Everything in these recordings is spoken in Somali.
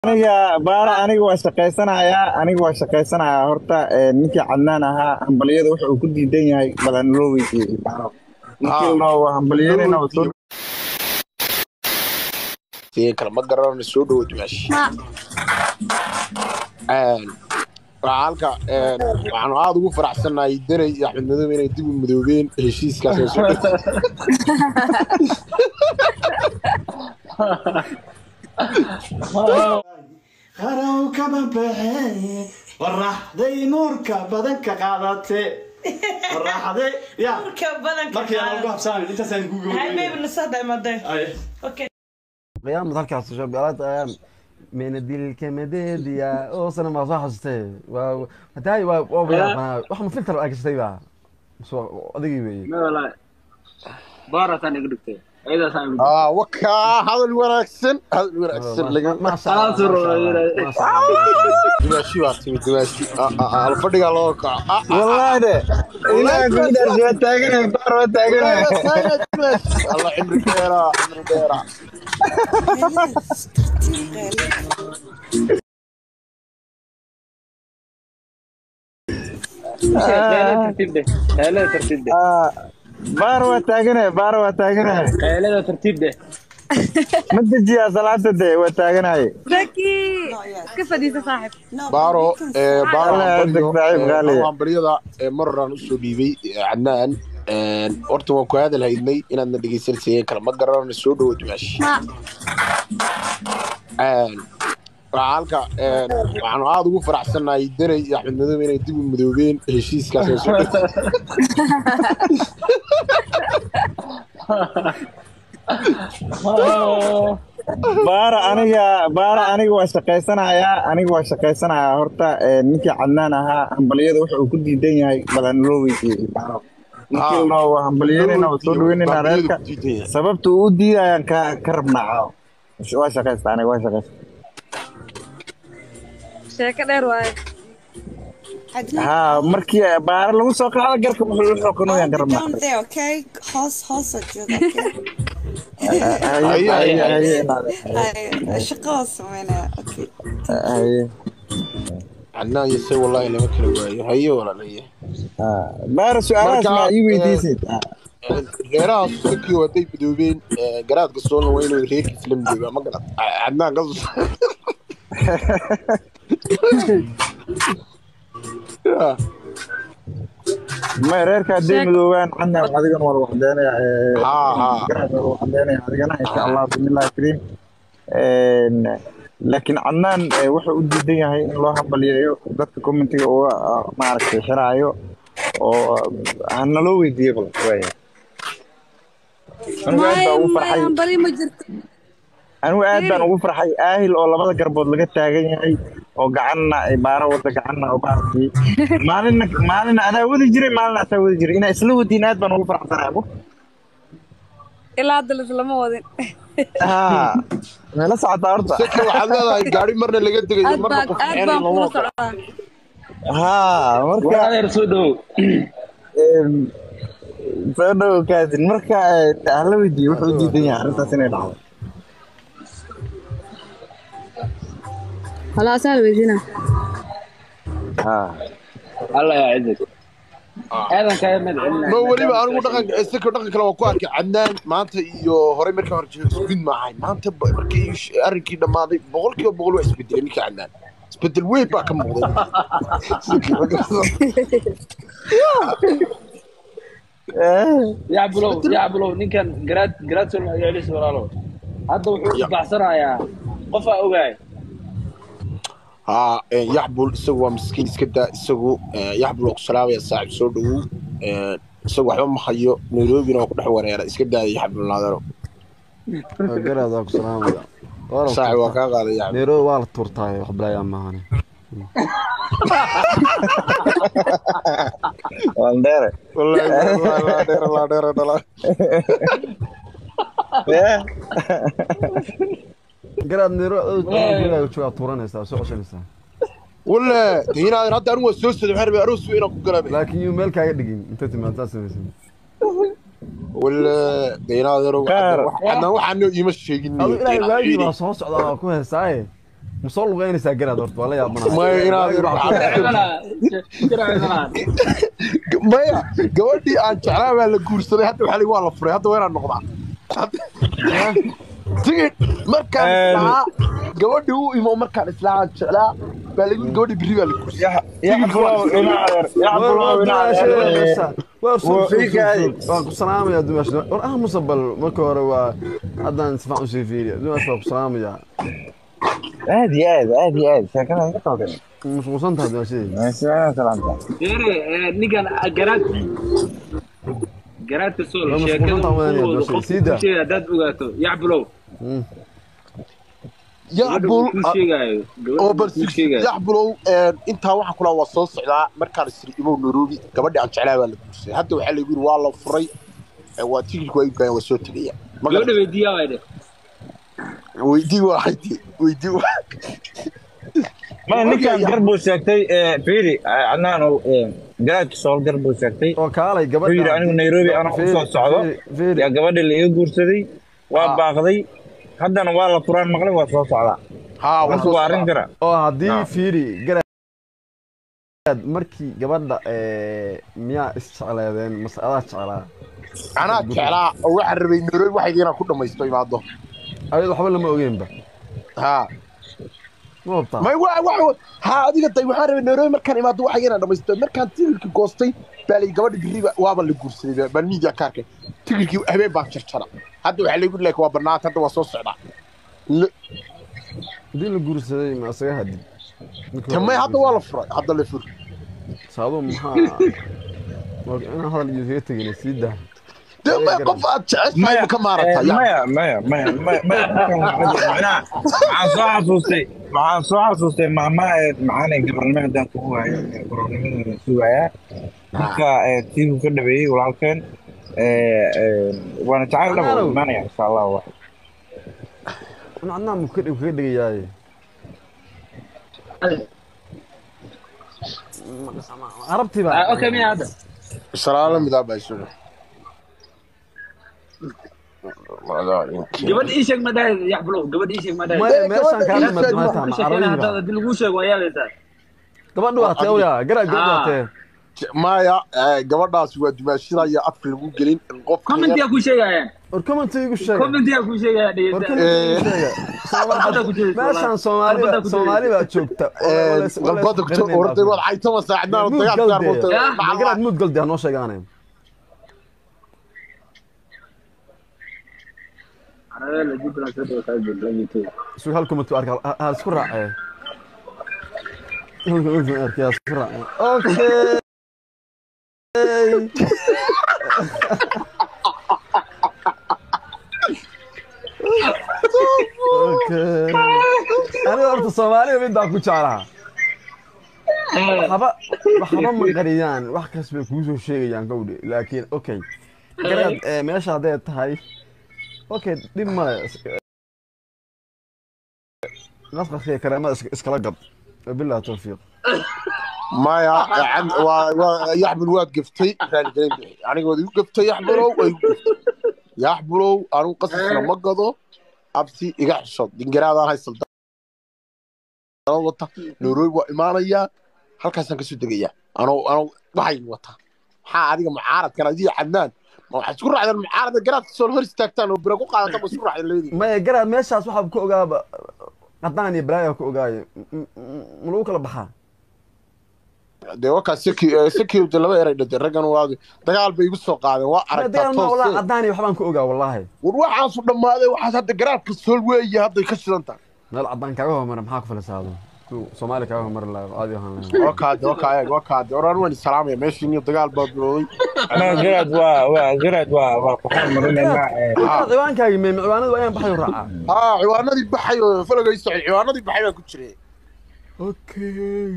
aniga baara aniga waa shaqaysanayaa aniga waa shaqaysanayaa horta ee, ninkii cadnaan ahaa hambaliyada wuxa uu ku diidan yahay balan loo weydiiyey baaro ninkii loo waa hambaliyadina waa soo Tii kale ma garanayno soo dhawaad meesha Een, waxaa halka een, waxaanu aad ugu faraxsanahay danay iyo axmed madow inay dib u midoobeen heshiiskaas oo soo dhawaad qarow kama baxee waraxday nuurka badanka qaadate waraxday ya markii aan ugu habsaamin intaasaan kugu qiyaamad halkaas shabeelad ayaan menadilka madeediya oo sana ma soo xasustay waa hadaay waa waa waa wax ma filter ay gashtay ba soo adigii weeye baarataan iga dhigtay ayadaasaan iga aa wakaa hadal wanaagsan hadal wanaagsan laga dimaashi baa timi dimaashi alfadhigaa loo kaco wallahi de ilaaha kugu dhaarsi waa taaganaya baar waa taaganaya alla cimri dheeraa cimri dheeraa tartiib dheh qaylada tartiib dheh Ah, baar waa taaganaya baar waa taaganaya qaylada tartiib dheh ma dejiyaa salaada de waa taaganaya zaki iska fadhiisa saaxib baaro ee baaro Alla hambalyo adag saaxiib ee, qaaliya. hambalyada ee maroraan usoo dhiibay ee, cadnaan een, horta waan ku hadal haydnay inaadna dhegeysanaysa kale ma garanayno soo dhawaad meesha Een, waxaa halka een, waxaanu aad ugu faraxsanahay danay iyo axmed madow inay dib u midoobeen heshiiskaas oo soo dhawaad baara aniga baara aniga waa shaqaysanayaa aniga waa shaqaysanayaa horta ee, ninkii cadnaan ahaa hambaliyada wuxa uu ku diidan yahay balan loo weydiiyey baaro ninkii loo waa hambaliyadina waa soo dhaweynayna reerka sababta uu u diidayaan ka ka rabnaa caawa waa shaqaysta aniga waa shaqaysta sheeko dheer waaye haa markii baara lagu soo qaado garka wuxuu u xokanooyaan ka rabnaa Down there, okay? Hoos, hoos oo jooga, okay? haye haye haye inaade. Ay, shaqo oo sameynaya, okay. cadnaan haye iyo se wallahi lama kala waayo haye walaalaya haa. baara su-aalahaas Marka, maa ii ee, weydiisid Ah, reerahaas sakii waday midoobeen ee, garaadka soolna waa inuu reerkiis la midoobaa ma garad cadnaan ka Ya. ma reerka hadday Sheeg. midoobaan cadnaan adigan waa waxdeynaya haa haa garaad waa waxdeynaya adigana insha allah bismillahi kariim Een, laakiin cadnaan eh, wuxuu u diidan yahay in loo hambaliyeeyo dadka commentiga uga ah, maaragtay xiraayo oo ah, naloo weydiiyo bal waaya anigu aad baan ugu farxay hambali ma jirto anigu aad baan ugu farxay aahil oo labada garbood laga taagan yahay oo gacanna ay baaro wada gacanna oo baarkii maalinna maalinna adaa wadi jiray maalinna asaa wadi jiray inaa isla wadiin aad baan ugu farxsanahay abo ilaa hadda lislama wadin haa meela socotaa horta saka waxaad leedahay gaari marna laga degayo aad marna baan qof aad xeenay baan lama kula ogola socdaa haa marka adeer soo dhawow em, soo dhowo kaasin marka eh, hala weydiiyo wuxuu u diidan yahay arrintaas inay dhacdo خلاص انا ويدينا haa alla yaa cidig aadan kaaga madcelina ma weliba anigu dhaqan saka dhaqan kale waa ku arkay cadnaan maanta iyo horey markaa hore jiro isku mid maahayn maanta ba- markii sh- arrinkii dhammaaday boqol kiiba boqol waa isbedelay ninka cadnaan isbedel weyn baa ka muuqday yaa bulow yaa bulow ninkan garaad garaad soo magacelis walaalo hadda wuxuu Ya. isbaxsanayaa qofaa ogaay haa eh, yaxbul isagu waa miskiin iska daa isagu eh, yaxbul waa ku salaamaya saaxib soo dhawow Eh, isagu waxba ma hayo nairobina waa ku dhex wareera iska daaya yaxbul naadaro garaad waa ku salaamaya waa la saaxib waa tuurtaa kaa qaaday yaxbul neero waa la tuurtaa wax balaayaa maahane waldheere wallahi wallahi laa dheera laa dheera dhala garaad neero joogaa tuuranaysaa soo coshanaysaa walla diinaadan hadda anigu waa soo socday waxaan rabay aroos weyn inaan ku galabay laakiin yuu meel kaaga dhigin inta timaad saa samaysan walla diinaadan Qaar. waxaan waxaan iima sheegin adu ilaahay waagii baa soo socdaa waa ku heesaaye ma soo lugeynaysaa garaad horta waa la yaabanahay maya inaad maya gabadhii aan jeclaa baa la guursaday hadda waxaa ligi waa la furay hadda waa inaan noqdaa tigid markaan islaa gabadhii u imo markaan islaa aan jeclaa baa lagi gabadhii berri baa la guursaday yaxbulow inaadeer yaxbulow inaadeer waan ku salaamayaa dumash war ah musabal marka hore waa haddaan si fiican usii fiiriya dumash waa ku salaamayaa aad iyo aad aad iyo aad sheekada iga qaldan mashquulsan tahay dumashadii meeshaan salaanta Dere, ninkan garaad garaadka sool Waa sheekada mashquulin tahay uu wado wadaad, qofku sida. kuu sheegaya haddaad ogaato yaxbulow yaxbul kuu sheegaayo oo gabadha bal kuu sheegaayo yaxbulow intaa waxaa kulaa waa soo socdaa markaan isiri imow nairobi gabadhii aan jeclaa baa la guursaday hadda waxaa lagu yiri waa la furay ee waa tigidhku waa iibkaayeen waa soo tegaya gabadha weydiiyaa waay dheh weydii waaxayti weydii waa ma ninkan gar buu sheegtay fiiri cadnaan garaadka sool gar buu sheegtay oo kaalay wuxuu gabadha yidhi anigu nairobi anoo u soo socdo yaa gabadha la iga guursaday waa baaqday haddana waa la furaan maqlay waa soo socdaa haa waa marka soo waa arrin kara oo haddii Ah. fiiri garaad markii gabadha miyaa isjecleedeen mase adaa jeclaa anaa jeclaa oo waxaan rabay nairobi waxayga inaan ku dhamaysto imaado ayad waxba lama ogeynba haa ma hubtaa may wa wa haa adiga day waxaan rabay nairobi markaan imaado waxayga inaan dhamaysto markaan tigirkii goostay baa lay gabadha biriba waaba la guursaday baan miidiya ka arkay tigirkii habeen baan jarjara hadda waxaa lagu leeyahay waa banaanta hadda waa soo socdaa Le- haddii la guursaday ma isaga hadid tamay hadda waa la furay hadda la fur saadu maxaa waa inaan hadal iyo kaga tegin sii daa dee may qof aad jeceshahay ma ka maarataa yaa maya maya maya maya maya macnaha waxaan soo xasuustay waxaan soo xasuustay maama maxaan gabarnimo haddaan kugu waayo gabarnimadooda sugayaa marka tiibu ka dhabeeyey walaalkeen waana jacayl dhabo Anaalow. imaanaya insha allah wax ana adnaa mu kaga kaga dhigayaaye carabtii baa okay miya hadda salaalo midaa baa isu gabadha ii sheeg ma dhahay yaxbulow gabadha ii sheeg ma dhahay maya meeshaan kaa gabadha dhimad ii maanta ka sheekeyna macarabihi haddaad baa haddii laguu sheego waa yaalaysaa gabadha waa tee awyaa garaad gabadha waa tee maya gabadhaas waa dumaashida iyo afka lagu gelin qofka commentiyaa kuu sheegayaan war commentiga igu sheega commentiyaa kuu sheegaya war dhegeysta commentiga igu sheega meeshaan soomaali baa soomaali baa joogta galbada orday waad caytama saacadnaan dagaal garaad muud galdi ha noo sheegaane isuu hal comment arka ha isku raacee hal comment arka ha isku raacee okay okay aniga horta soomaaliya midaan ku jeclaha waxba waxba ma qariyaan wax kas bay kuu soo sheegayaan gawdhe laakiin okay garaad eh, meesha hadday tahay okay dhib male qasqaska iyo kareemada is- iskala gad wabillahi tawfiiq maya yaxbul waad gaftay raaligelin bixi anigood igu gaftay yaxbulow waa igu gaftay yaxbulow anigu qasasna ma gado abti iga xishood dingaraadaan haysal dalad wata nairobi waa imaanayaa halkaasaan kasoo degayaa anoo anoo waxay wataa maxaa adiga mucaaradkan adiga cadnaan ma waxaad isku raacdeen mucaarada garaadka soo hor istaagtaan oo bira ku qaadata ma isku raacdeen labadii maya garaad meeshaas waxaa ku ogaaba qadaan iyo balaaya ku ogaayo M- m- ma lagu kala baxaa dee wakaa security laba eray dhintay raggan waa dagaal bay igu soo qaadeen waa Maya aragtaa dagaal ma walaa toose qadaan iyo waxbaan ku ogaa wallaahi war waxaasu dhammaaday waxaas hadda garaadka sool weeye hadday ka shidan tahay meel cadaan kaaga hormara maxaa ku falisaado soomaali kaaga hormari lahaa caadi ahaan lahaa waa kaade waa kaayag waa kaade oran waan salaamaya meeshiin iyo dagaal baa bilowday anaga garaad waa waa garaad waa waa waxaan marinaynaa Garaad ciwaankaagi me ciwaanadu waa inaan baxayo raacaa haa ciwaanadii baxay oo falagay socday ciwaanadii baxay baa ku jiray okay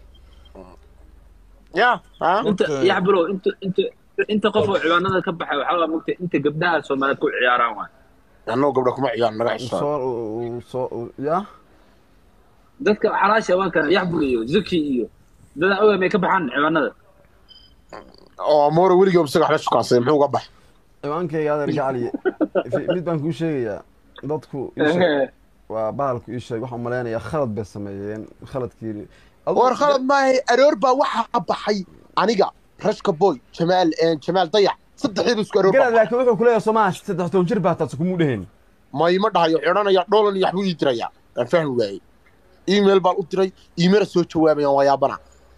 ya ha inta yaxbulow inta inta inta qof oo ciwaanada ka baxay waxaa waa mogta inta gabdhaha soomaaliyeed ku ciyaaraan waay annagoo gabdha kuma ciyaan naga xisaan soo soo ya dadka xalaasha waa kana yaxbul iyo zaki iyo dadaan ogaa may ka baxaan ciwaanada oo amoore weligii isaga waxla shukaansaday muxuu uga bax ciwaankayga adeer gacali mid baan kuu sheegayaa dadku ii sheeg- waa bahalku ii sheeg waxaan malaynayaa khalad bay sameeyeen khaladkii war khalad maahay aroor baa waxaa baxay aniga rashka boy jamaal jamaal dayax saddexdiiba isku aroor garaad laakiin wuxuu ku leeyahay soomaa saddex toban jir baa taas kumuu dheheen ma ima dhahayo xidhanaya dholan iyo waxbuu ii diraya aan fahmi waayey email baan u diray iimana soo jawaabayaan waa yaabana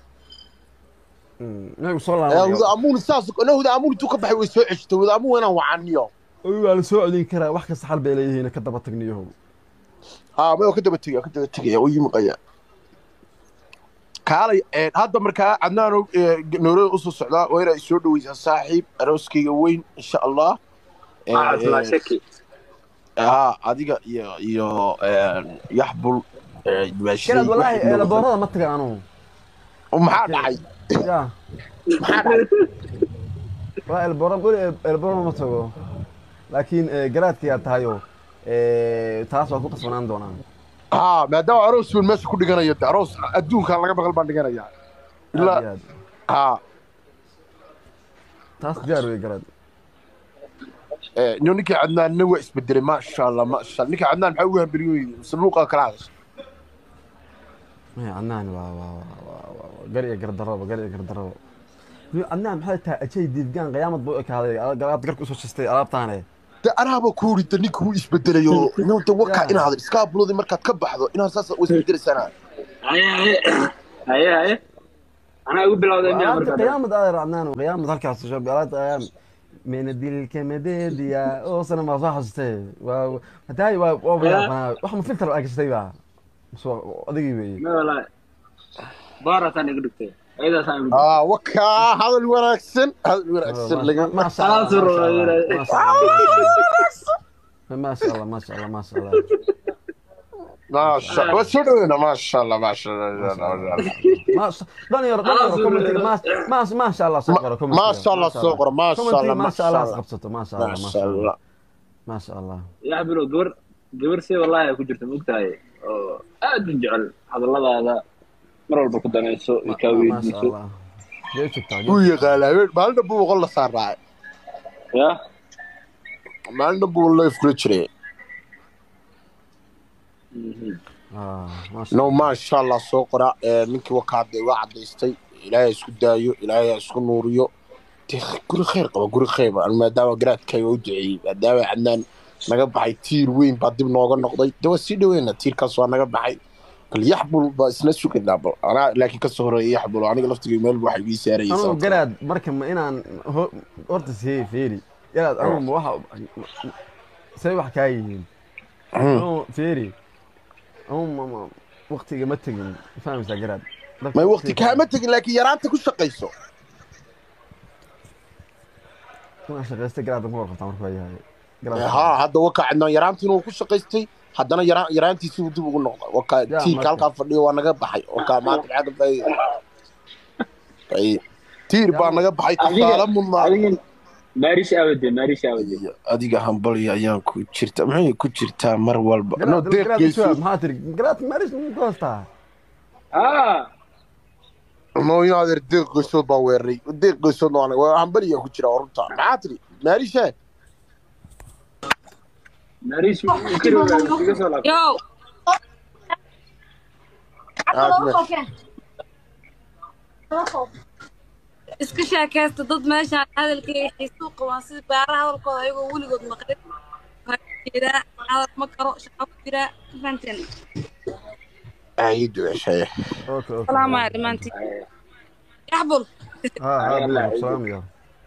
inagu soo huda laabanayo amuun saas na huda amuun intuu ka baxay way soo ceshitay huda amuun inaan wacaniyo waa la soo codin karaa wax kasta xal bay leeyihiin ka daba tagniyahow haa ma ka daba tegaya ka daba tegaya oo yimaqaya kaalay een, hadda markaa cadnaano noorada usoo socdaa waa inaa soo dhaweysaa saaxiib arooskayga weyn insha allah Een, haa adiga iyo iyo een, yaxbul ee, dumaashadey, garaad wallaahi wixii noqotay. eelaboorada ma tagan anugu Oo maxaa dhacay ya maxaa dhacay waa eelaboora weli eelaboorada ma tago laakiin eh, garaadkayaa tahayo eh, taas waa ku qasbanaan doonaa haa maadaama aroos weyn meesha ku dhiganayo de aroos adduunkan laga maqal baan dhiganayaa aad ilaa iyo aad haa taas diyaar wey garaad ee, ino ninkii cadnaanna waa isbedelay maasha allah maasha allah ninkii cadnaan maxaa ugu hambeliyoyey mise luuqa kala hadashay maya cadnaan waa waa waa waa waa gar iyo gardaraba gar iyo gardaraba Ni cadnaan maxay tahay ajay diidgaan qiyaamad buu u ekaaday alaab garka usoo shistay alaabtaane de anaaba ku urida ninka wuu isbedelayo inta waka Ya. inaad iskaabulodi markaad ka baxdo inaad saas u isbedelaysanaa haye haye haye haye anaa igu bilowday miyaa alaabta markaa qiyaamad adeer cadnaan qiyaamad halkaas soo alaabta ayaam menadilka madeediya oo sana ma soo xasustay waa hadaay waa waa waa wax ma filter aa gashtay ba soo adigii weeye ma walahi baarataan igu dhigtay ayadaasaan igu dhigtay aa waka hadal wanaagsan hadal wanaagsan laga ما شاء الله خلاص ما شاء الله ما شاء الله ما شاء الله ما شاء الله maasha waa soo dhaweyna maasha allah maasha allah ما شاء دنيا دنيا كومنتي ما ما ما شاء الله سوقر كومنتي ما شاء الله سوقر ما شاء الله ما شاء الله ما قبصته ما شاء الله ما maasha شاء الله allah ما شاء الله yaa bilo gabar gabar si wallahi ay ku jirta mogtahay oo aad u jecel hadalladaada mar walba ku danayso iyo kaa ما شاء weydiiso الله جيت شفتها wuu yaqaana habeen maalin dhanbu boqol la saarraacay ya maalin dhanbu life kula jiray اه ما شاء no الله maasha allah soo qora ee, ninkii wakaaday waa cadaystay ilaahay ha isku daayo ilaahay ha isku nuuriyo dee guri khayr qaba guri khayr qaba maadaama garaadkayga u duceeyey maadaama cadnaan naga baxay tiir weyn baa dib nooga noqday de waa sii dhaweyna tiirkaas waa naga baxay bal yaxbul baa isna sugaynaa bal anaa laakiin kasoo horeeya yaxbul aniga laftiga meel waxay ii saarayay انا sababtoo قراد مركب ما انا horta see feeri قراد انا waxa say wax ka yihiin Hmm. feeri ama waqtiga ma tegin fahmaysaa garaad may waqti kaama tegin laakiin yaraanta ku shaqayso kuna shaqaystay garaadda ku warqabtaa markuu yahay haa hadda waka cadnaan yaraantiina uu ku shaqaystay haddana yara- yaraantiisii uu dib ugu noqday waka Ya, tiirka marka. halkaa fadhiyo waa naga baxay waka maanta maxaa ka faa'iida Ay, tiir baa naga baxay tusaale mudnaa adiga maarish aawade maarish aawade adiga hambalya ayaan ku jirta maxay ku jirtaa mar walba no garaad deeqgeyso maxaa tiri garaad maaris ku haystaa ah no in adeer deeqgeysood baa weeraray deeqgeysood waa hambalya ku jira runta maxaa tiri maarishe maarish iga soo laabtay Yo, iska sheekaysta dad meeshaan hadalkayga xiisuu qabaan sida baaraha hadalkooda ayagoo weligood maqlin Waxaa jiraa hadal ma karo shaqo ku jiraa ma fahanteen ay duceshay okay okay salaamaya dhammaantiin yaxbul ha ha bilaw salaamaya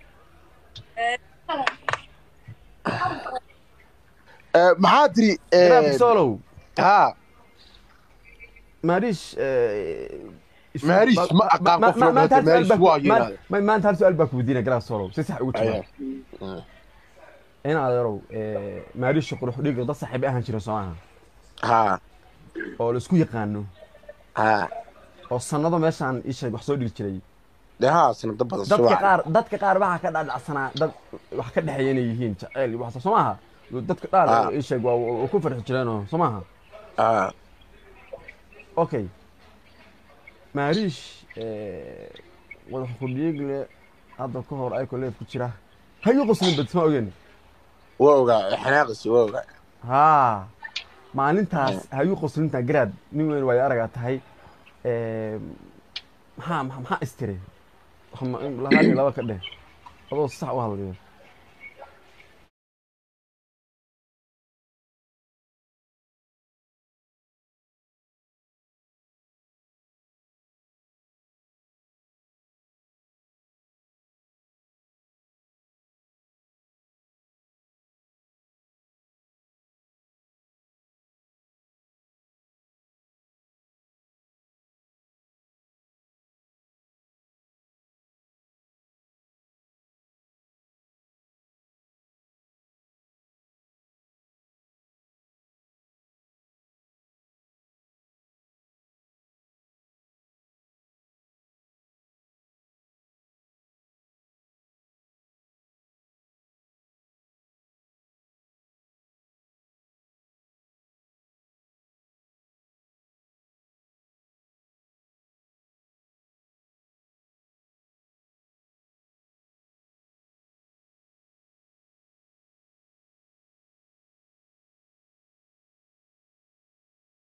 maxaa tiri garaad solow haa maaris Maaris, ma aqaan qof loo dhahdo Maaris waa yiraahdo. maanta hal su-aal baa ku weydiinaya garaad solow si sax ugu Ayaa. jawaab in adeerow maarisha qurux dhiga dad saaxiib ahaan jira soo maaha haa oo la isku yaqaano haa oo sanado meeshaan ii sheeg wax soo dhigi jiray dee haa sanado badan dadka subax qaar dadka qaar waxaa ka dhadhacsanaa dad wax ka dhexeeya inay yihiin jaceyl iyo waxaas soo maaha dadka qaar Ah. ii sheeg waa waa ku farxi jireenoo soo maaha haa okay maariish wadax kudhiigle hadda ka hor ayko leef ku jira hayu qoslin bad ma ogen waa ogaa xanaaqisi waa ogaa haa maalintaas hayuu qoslintaa garaad nin weyn waayo aragaa tahay Ee, maxaa maxaa maxaa istiri Waxa ma- in labaad iyo laba ka dheh adoo sax u hadlayo